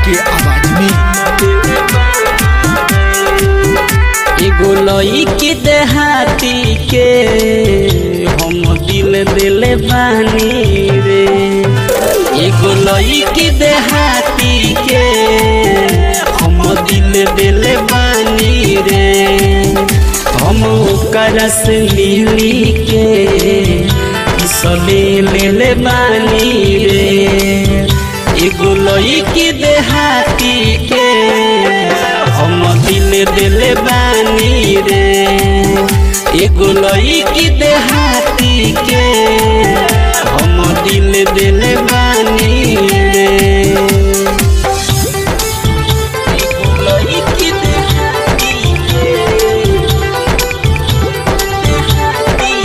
के आवाज में एगो लईकी देहाती के हम दिल दिले बानी रे एगो लईकी देहाती के हम दिल दिले बानी रे हम ओकरा से मिली के सले ले ले बानी रे एगो लईकी देहाती के हम दिल दिल बानी रे एगो लईकी देहाती के हम दिल दिल बानी रे एगो लईकी देहाती के देहाती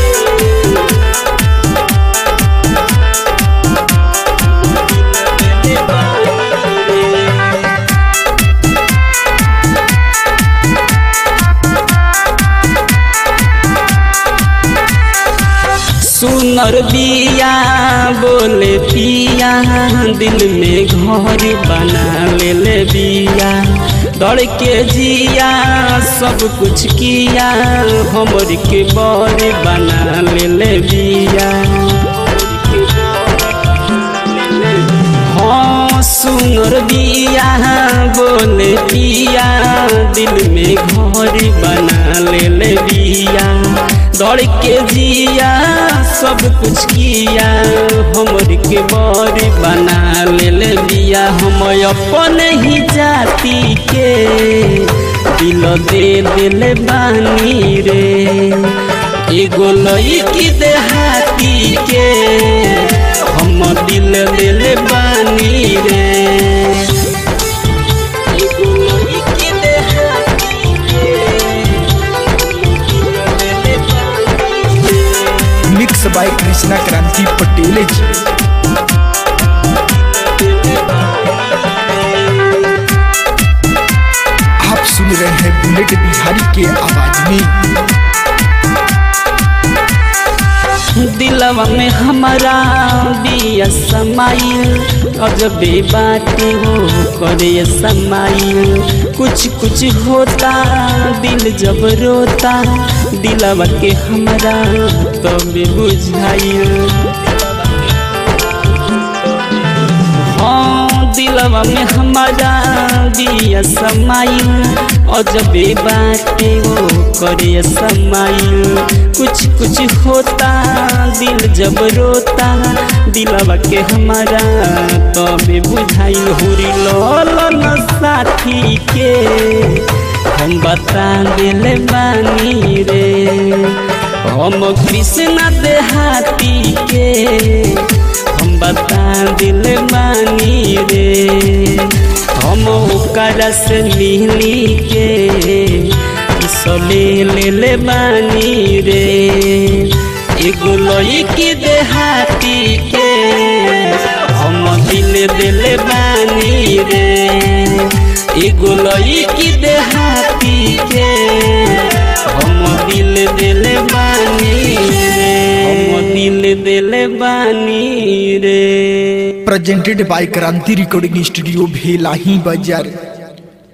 के दिल बानी रे सुनर बिया बोले पिया दिल में घर बना ले ले बिया दौड़ के जिया सब कुछ किया हमर के बर बना ले ले बिया हाँ सुनर बिया बोले पिया दिल में घर बना ले ले बिया दौड़ के जिया सब कुछ किया हमर के बर बना ले ले बिया हम अपन ही जाति के दिल दे दिल बानी रे एगो लईकी देहाती के हम दिल दिल बानी रे एगो लईकी देहाती के हम दिल दिल बानी रे। मिक्स बाय कृष्णा क्रांति पटेल जी आप सुन रहे हैं बुलेट बिहारी के आवाज में दिलवा में हमारा बिया समाइल अजबे बातें हो करे समाइल कुछ कुछ होता दिल जब रोता दिलवा के हमारा तब बुझाइल हाँ दिलवा में हमारा दिया समाइल अजबे बाटे वो करे समाइल कुछ कुछ होता दिल जब रोता दिलवा के हमारा तबे बुझाइल हुरी लोलन साथी के हम बता दिल बानी रे हम कृष्णा देहाती के हम बता दिल बानी रे हम ओकरा से मिली के सले ले ले बानी रे एगो लईकी देहाती के हम दिल दिल बानी रे एगो लईकी देहाती के हम दिल दिल बानी रे हम दिल दिल बानी रे presented by Kranti recording studio Bhelahi बाजार